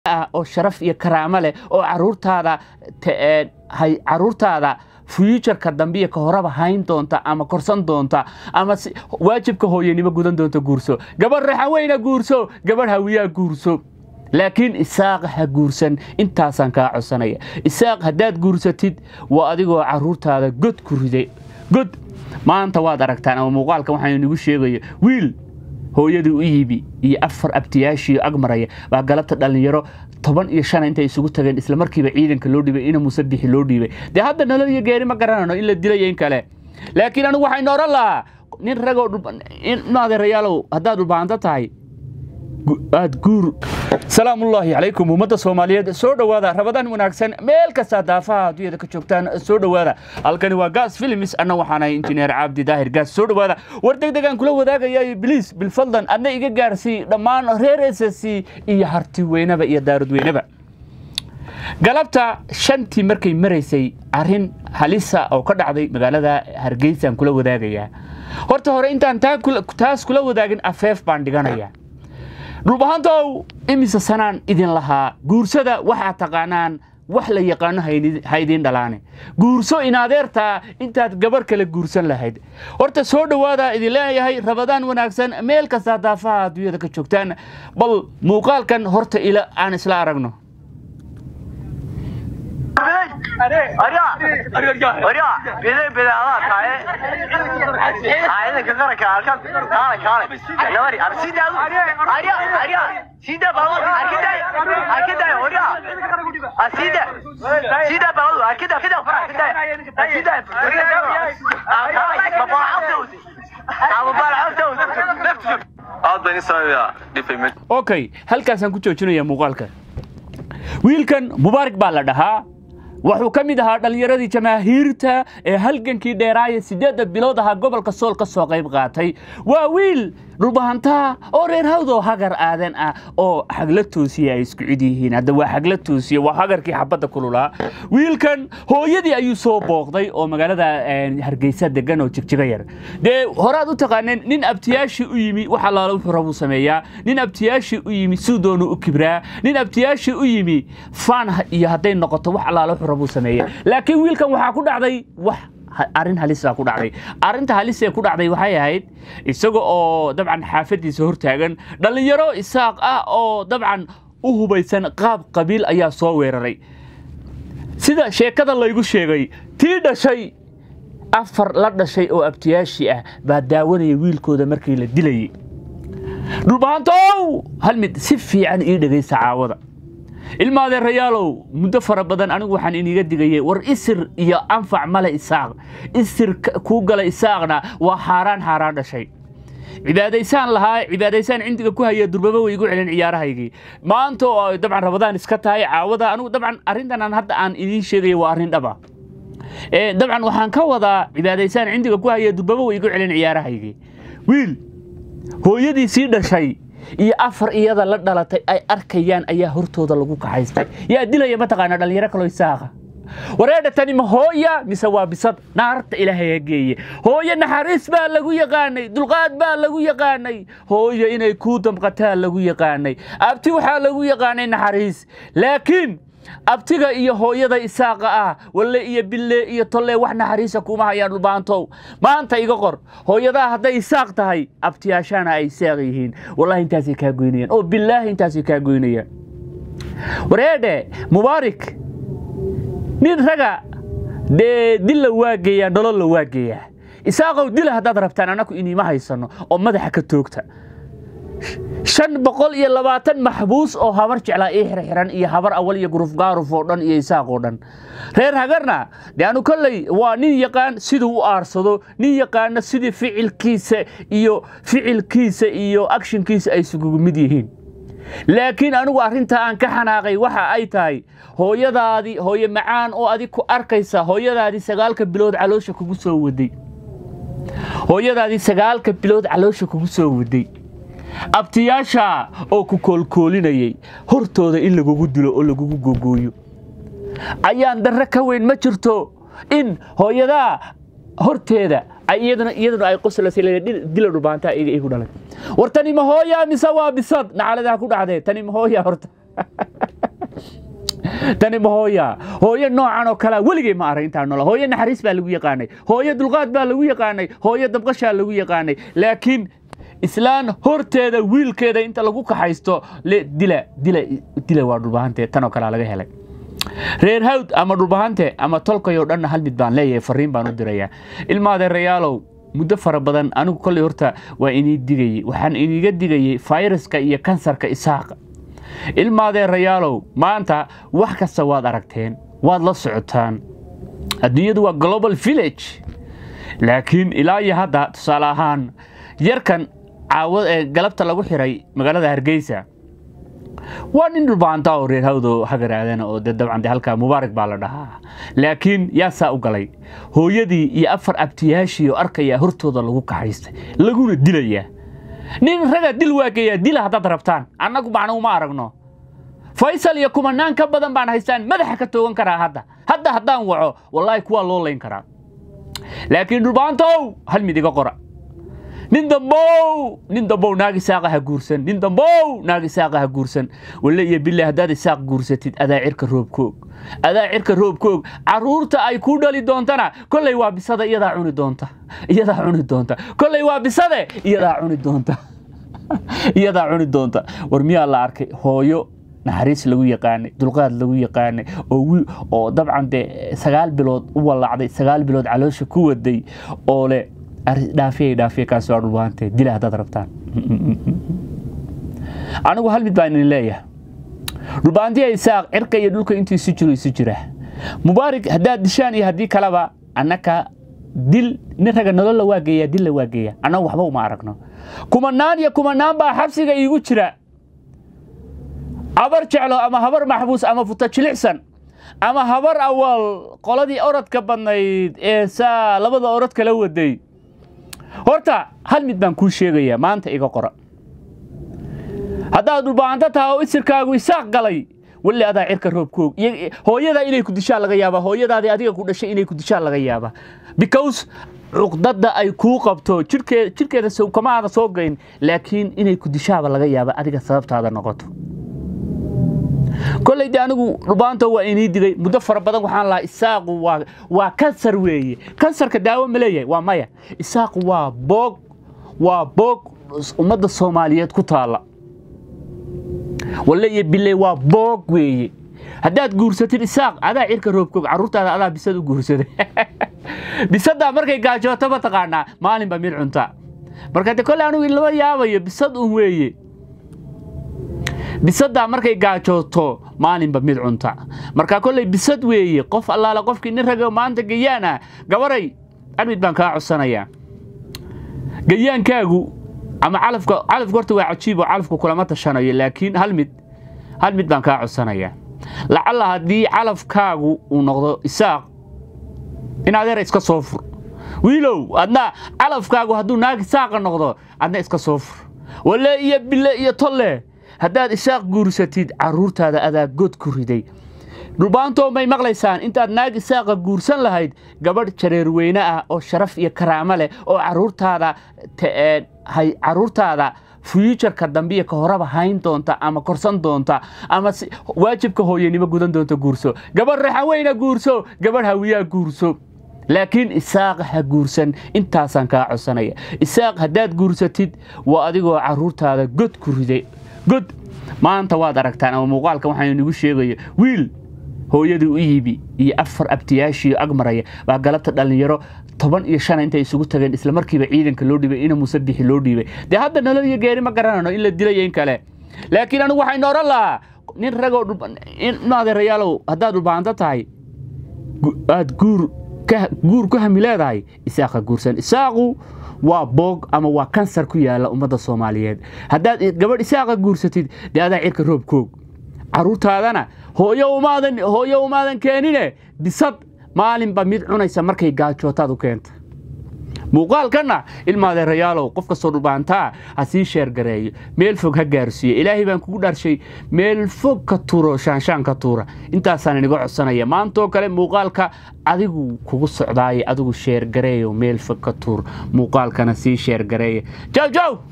ah oo sharaf iyo karaamo leh oo caruurtaada caruurtaada fuuturka dambe iyo ka horeba hayn doonta ama korsan doonta ama waajibka hooyanimo gudan doonta guurso gabadh raxaweyna guurso gabadh hawiyaa guurso laakiin isaaq ha guursan intaasaan kaa codsanaya isaaq haddaad guursatid waa adigoo caruurtaada god ku riday god maanta waad aragtaan ama muuqaalka waxaan inagu sheegaya wiil hooyadii u yibi iyo afar abtiyaashii agmaraya baa galabta dhallinyaro toban iyo shan intay isugu tageen isla markiiba ciidanka loo dhiibay ina musabixi loo dhiibay dee hadda nolol iyo geeri ma garanano in la dilaya in kale laakiin anigu waxaynu odhan lahaa nin ragoo adeerayaalow haddaad dhulbaanto tahay aad guur salaamullaahi calaykum ummadda soomaaliyeed soo dhowaada rabadaan wanaagsan meel kastaa daafaha adduunyada ka joogtaan soo dhowaada halkani waa gaas films anna waxaanahay injineer cabdi daahir gaas soo dhowaada war degdegaan kula wadaagaya bliis bilfadlan adna iga gaarsii dhammaan reer s c iyo harti weynaba iyo daarud weynaba galabta shantii markay maraysay arrin halisa oo ka dhacday magaalada hargeysaan kula wadaagayaa horta hore intaan taas kula wadaagin afeef baan dhiganaya dhulbahantow imise sanaan idin lahaa guursada waxaad taqaanaan wax la yaqaano ha idiin dhalaane guurso inadeertaa intaad gabarh kale guursan lahayd horta soo dhowaadaa idin leeyahay rabadaan wanaagsan meel kastaa daafaha adduunyada ka joogtaan bal muuqaalkan horta ila aan isla aragno okay halkaasaan ku joojinaya muuqaalka wiilkan mubaarak baa la dhahaa wuxuu ka mid ahaa dhallinyaradii jamaahiirta ee halgankii dheeraaya siddeedda bilood ahaa gobolka sool ka soo qayb qaatay waa wiil dhulbahantaa oo reer hawdoo hagar aadan ah oo xagla toosiya ay isku cid yihiin hadda waa xagla toosiya waa hagarkii xabadda kululaa wiilkan hooyadii ayuu soo booqday oo magaalada hargeysa degan oo jigjiga yar dee horaad u taqaaneen nin abtiyaashii u yimi wax allaala wuxuu rabuu sameeyaa nin abtiyaashii u yimi suu doonu u kibraa nin abtiyaashii u yimi faan iyo hadday noqoto wax allaala wuxuu rabuu sameeya laakiin wiilkan waxaa ku dhacday wax arrin halisa ku dhacday arrinta halis ee ku dhacday waxay ahayd isaga oo dabcan xaafadiisa hortaagan dhallinyaro isaaq ah oo dabcan u hubaysan qaab qabiil ayaa soo weeraray sida sheekada laygu sheegay tii dhashay afar la dhashay oo abtiyaashii ah baa daawanaya wiilkooda markii la dilayay dhulbahantow hal mid si fiican ii dhegaysta caawada ilma adeerayaalow muddo fara badan anigu waxaan iniga digayay war isir iyo anfac male isaaq isir kuu gala isaaqna waa xaaraan xaaraan dhashay cibaadaysaan lahaa cibaadaysaan cindiga ku haya durbaba way igu celin ciyaarahaygii maanta oo dabcan rabadaan iska tahay caawada anigu dabcan arrintan aan hadda aan idiin sheegaya waa arrin dhaba dabcan waxaan ka wadaa cibaadaysaan cindiga ku haya durbaba way igu celin ciyaarahaygii wiil hooyadii sii dhashay iyo afar iyada la dhalatay ay arkayaan ayaa hortooda lagu kaxaystay yaa dilaya mataqaana dhallinyaro kaloo isaaqa wareedha tani ma hooya mise waa bisad naarta ilaahay ha geeye hooyo naxariis baa lagu yaqaanay dulqaad baa lagu yaqaanay hooyo inay kuu damqataa lagu yaqaanay abti waxaa lagu yaqaanay naxariis laakiin abtiga iyo hooyada isaaqa ah walle iyo bille iyo tolle wax naxariisa kuma hayaan dhulbaantow maanta iga qor hooyadaa hadday isaaq tahay abtiyaashaana ay isaaq yihiin wallahi intaasay kaa goynayaan oo bilaahi intaasay kaa goynayaan wareedhe mubaarik nin raga dee dilla waageeyaa nololla waageeyaa isaaqow dila haddaad rabtaan annaku iniima haysano oo madaxa ka toogta shan boqol iyo labaatan maxbuus oo habar jeclaa ii xirxiran iyo habar awal iyo guruf gaaruf oo dhan iyo isaaq oo dhan reer hagarna dee anu kolley waa nin yaqaan siduu u aarsado nin yaqaana sidii ficilkiisa iyo ficilkiisa iyo akshinkiisa ay isugu mid yihiin laakiin anigu arrintaa aan ka xanaaqay waxa ay tahay hooyadaadii hooye macaan oo adig ku arkaysa hooyadaadii sagaalka bilood caloosha kugu soo waday hooyadaadii sagaalka bilood caloosha kugu soo waday abtiyaasha oo ku koolkoolinayay hortooda in lagugu dilo oo lagugu gogooyo ayaan darre ka weyn ma jirto in hooyadaa horteeda iyaduna iyaduna ay qoslaysa dila dhubaantaa iga igu dhalay war tani ma hooyaa mise waa bisad nacaladaha ku dhacdee tani ma hooyaa horta tani ma hooya hooyo noocan oo kalea weligay ma arag intaan nola hooyo naxariis baa lagu yaqaanay hooyo dulqaad baa lagu yaqaanay hooyo dabqashaa lagu yaqaanay laakiin islaan horteeda wiilkeeda inta lagu kaxaysto dila dila dila waa dhulbahante tanoo kalea laga helay reer hawd ama dhulbahante ama tolkayoo dhanna hal mid baan leeyahay fariin baan u dirayaa ilmaadeerayaalow muddo fara badan anigu kolley horta waa inii digayey waxaan iniga digayey fayraska iyo kansarka isaaqa ilmaadeerayaalow maanta wax kasta waad aragteen waad la socotaan adduunyadu waa global village laakiin ilaa iyo hadda tusaale ahaan yarkan caawad ee galabta lagu xiray magaalada hargeysa waa nin dhulbaanta oo reer hawdo hagaraadana oo de dabcan de halkaa mubaarak baa la dhahaa laakiin yaa saa u galay hooyadii iyo afar abtiyaashii oo arkayaa hortooda lagu kaxaystay laguna dilayaa nin raga dil waageeyaa dila haddaad rabtaan annagu macna uma aragno faysal iyo kumanaan ka badan baan haystaan madaxa ka toogan karaa hadda hadda haddaan waco wallaahi kuwaa loo layn karaa laakiin dhulbaantow hal mid iga qora nin dambow nin dambow naag isaaqa ha guursan nin dambow naag isaaqa ha guursan walle iyo bille haddaad isaaq guursatid adaa cirka roobkoog adaa cirka roobkoog carruurta ay kuu dhali doontana kolley waa bisada iyadaa cuni doonta iyadaa cuni doonta kolley waa bisade iyadaa cuni doonta iyadaa cuni doonta war miyaa la arkay hooyo naxariis lagu yaqaanay dulqaad lagu yaqaanay oo oo dabcan dee sagaal bilood u wallacday sagaal bilood caloosha ku waday oo le dhaafiya dhaafiya kaas waa dhulbaante dila haddaad rabtaan anigu hal mid baan idin leeyahay dhulbaantiya isaaq cirka iyo dhulka intuu isu jiro isu jira mubaarig haddaad dishaan iyo haddii kaleba annaka dil nin raga nololla waa geeyaa dilla waa geeyaa annagu waxba uma aragno kumanaan iyo kumanaan baa xabsiga iigu jira habar jeclo ama habar maxbuus ama futa jilicsan ama habar awal qoladii orodka badnayd ee saa labada orod kala waday horta hal mid baan kuu sheegayaa maanta iga qora haddaad dhulbaanto taha oo isirkaagu isaaq galay weli adaa cirka roobkoog hooyadaa inay ku dishaan laga yaabaa hooyadaadii adiga ku dhashay inay ku dishaan laga yaabaa because cuqdadda ay kuu qabto jirkeeda kama aada soo gayn laakiin inay ku dishaaba laga yaaba adiga sababtaada noqoto kolley de anigu dhubaanta waa inii digay muddo fara badan waxaan lahaa isaaqu waa kansar weeye kansarka daawo ma leeyahay waa maya isaaqu waa boog waa boog ummadda soomaaliyeed ku taalla walle iyo bille waa boog weeye haddaad guursatid isaaq adaa cirka roobkoog carruurtaada adaa bisad u guursaday bisaddaa markay gaajooto ma taqaanaa maalinba mid cunta marka de kolley anigu lama yaabayo bisad un weeye bisaddaa markay gaajooto maalinba mid cunta marka kolley bisad weeye qof allaale qofkii nin raga maanta gayaan ah gabaray armid baan kaa codsanayaa gayaankaagu ama calafka calafka horta waa cajiib oo calafku kulama tashanayo laakiin hal mid hal mid baan kaa codsanayaa lacalla haddii calafkaagu uu noqdo isaaq in adeer iska soo fur wiilow adna calafkaagu hadduu naag isaaqa noqdo adna iska soo fur walle iyo bille iyo tolle haddaad isaaq guursatid carruurtaada adaa god ku riday dhulbaantoo may maqlaysaan intaad naag isaaqa guursan lahayd gabadh jareerweyne ah oo sharaf iyo karaamo leh oo carruurtaada carruurtaada fuyuujarka dambe iyo ka horaba hayn doonta ama korsan doonta ama waajibka hooyanimo gudan doonta guurso gabadh raxaweyna guurso gabadh hawiyaa guurso laakiin isaaq ha guursan intaasaan kaa codsanaya isaaq haddaad guursatid waa adigoo carruurtaada god ku riday god maanta waad aragtaan ama muuqaalka waxaan inagu sheegaya wiil hooyadii u yibi iyo afar abtiyaashii agmaraya baa galabta dhallinyaro toban iyo shan intay isugu tageen isla markiiba ciidanka loo dhiibay ina muuse bixi loo dhiibay dee hadda nolol iyo geeri ma garanayno in la dilayo in kale laakiin anigu waxaynu oran lahaa nin ragoo adeerayaalow haddaad dhulbaanto tahay aad guur guur ku hami leedahay isaaqa guursan isaaqu waa boog ama waa kansar ku yaala ummadda soomaaliyeed haddaad gabadh isaaqa guursatid dee adaa cirka roobkoog carruurtaadana hooyo umaadan hooyo umaadan keenine bisad maalinba mid cunaysa markay gaajootaad u keenta muuqaalkanna ilmaadeerayaalow qof kastoo dhulbaantaa ha sii sheergareeyo meel fog ha gaarsiiyo ilaahay baan kugu dharshay meel fog ka turo shaanshaan ka tuura intaasaan iniga codsanaya maantoo kale muuqaalka adigu kugu socdaaye adigu sheergareeyo meel fog ka tuur muuqaalkana sii sheergareeya jaw jaw